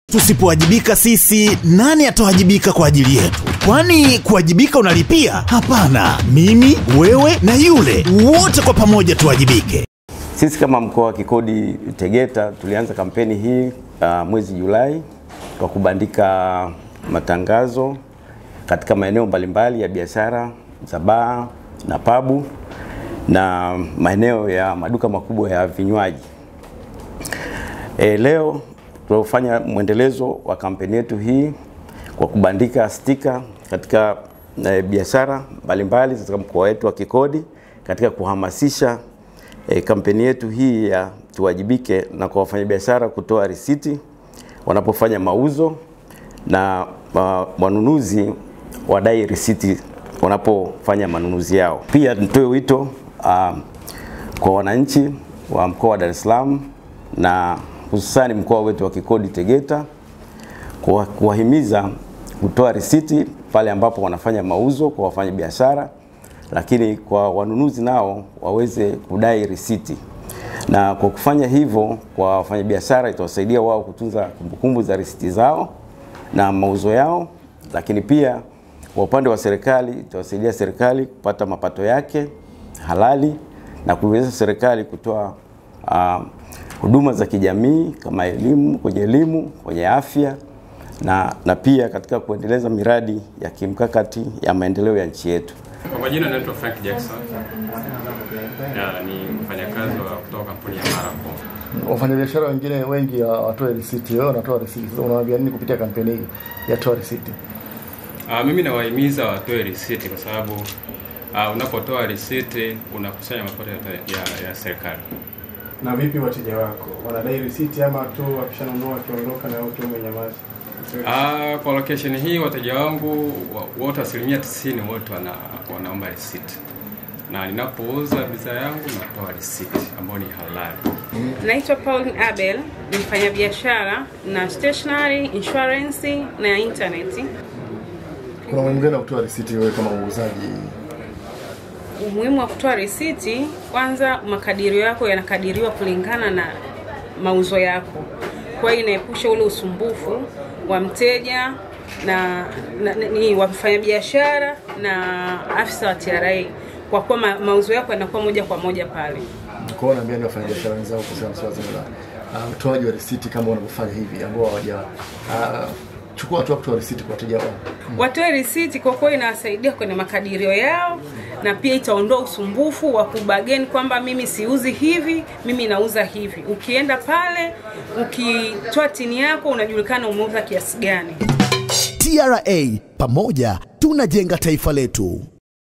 Tusipowajibika sisi, nani atawajibika kwa ajili yetu? Kwani kuwajibika unalipia? Hapana, mimi, wewe na yule, wote kwa pamoja tuwajibike. Sisi kama mkoa wa Kikodi Tegeta tulianza kampeni hii uh, mwezi Julai kwa kubandika matangazo katika maeneo mbalimbali ya biashara za baa na pabu na maeneo ya maduka makubwa ya vinywaji. E, leo tunafanya mwendelezo wa kampeni yetu hii kwa kubandika stika katika e, biashara mbalimbali katika mkoa wetu wa Kikodi katika kuhamasisha e, kampeni yetu hii ya tuwajibike na kwa wafanyabiashara kutoa risiti wanapofanya mauzo na uh, wanunuzi wadai risiti wanapofanya manunuzi yao. Pia nitoe wito uh, kwa wananchi wa mkoa wa Dar es Salaam na hususani mkoa wetu wa Kikodi Tegeta kuwa- kuwahimiza kutoa risiti pale ambapo wanafanya mauzo kwa wafanyabiashara, lakini kwa wanunuzi nao waweze kudai risiti. Na kwa kufanya hivyo kwa wafanyabiashara itawasaidia wao kutunza kumbukumbu za risiti zao na mauzo yao, lakini pia kwa upande wa serikali itawasaidia serikali kupata mapato yake halali na kuiwezesha serikali kutoa ah, huduma za kijamii kama elimu, kwenye elimu, kwenye afya na, na pia katika kuendeleza miradi ya kimkakati ya maendeleo ya nchi yetu. Kwa majina naitwa Frank Jackson. Ya, ni mfanyakazi wa kutoka kampuni ya Marathon. Wafanyabiashara wengine wengi hawatoi risiti, wewe unatoa risiti. Sasa unawaambia nini kupitia kampeni hii ya toa risiti? Ah, mimi nawahimiza watoe risiti kwa sababu ah, unapotoa risiti unakusanya mapato ya, ya, ya serikali. Na vipi wateja wako wanadai risiti ama tu wakishanunua wakiondoka na utu umenyamaza? Ah, kwa location hii wateja wangu wa- wote asilimia tisini wote wana, wanaomba risiti na ninapouza bidhaa yangu natoa risiti ambayo ni halali. Naitwa Pauline Abel, ni mfanyabiashara na stationery, insurance na internet. Kuna umuhimu gani wa kutoa risiti wewe kama muuzaji? Umuhimu wa kutoa risiti, kwanza makadirio yako yanakadiriwa kulingana na mauzo yako, kwa hiyo inaepusha ule usumbufu wa mteja na, na ni wa mfanyabiashara na afisa wa TRA kwa kuwa ma, mauzo yako yanakuwa moja kwa moja pale. Kwa hiyo naambia ni wafanyabiashara wenzao kuhusiana na swala zima la ah, utoaji wa risiti kama wanavyofanya hivi ambao hawaja ah, chukua hatua ya kutoa risiti kwa wateja wao. watoe risiti kwa kuwa inawasaidia kwenye makadirio yao na pia itaondoa usumbufu wa kubageni kwamba mimi siuzi hivi mimi nauza hivi ukienda pale ukitoa tini yako unajulikana umeuza kiasi gani TRA, pamoja tunajenga taifa letu.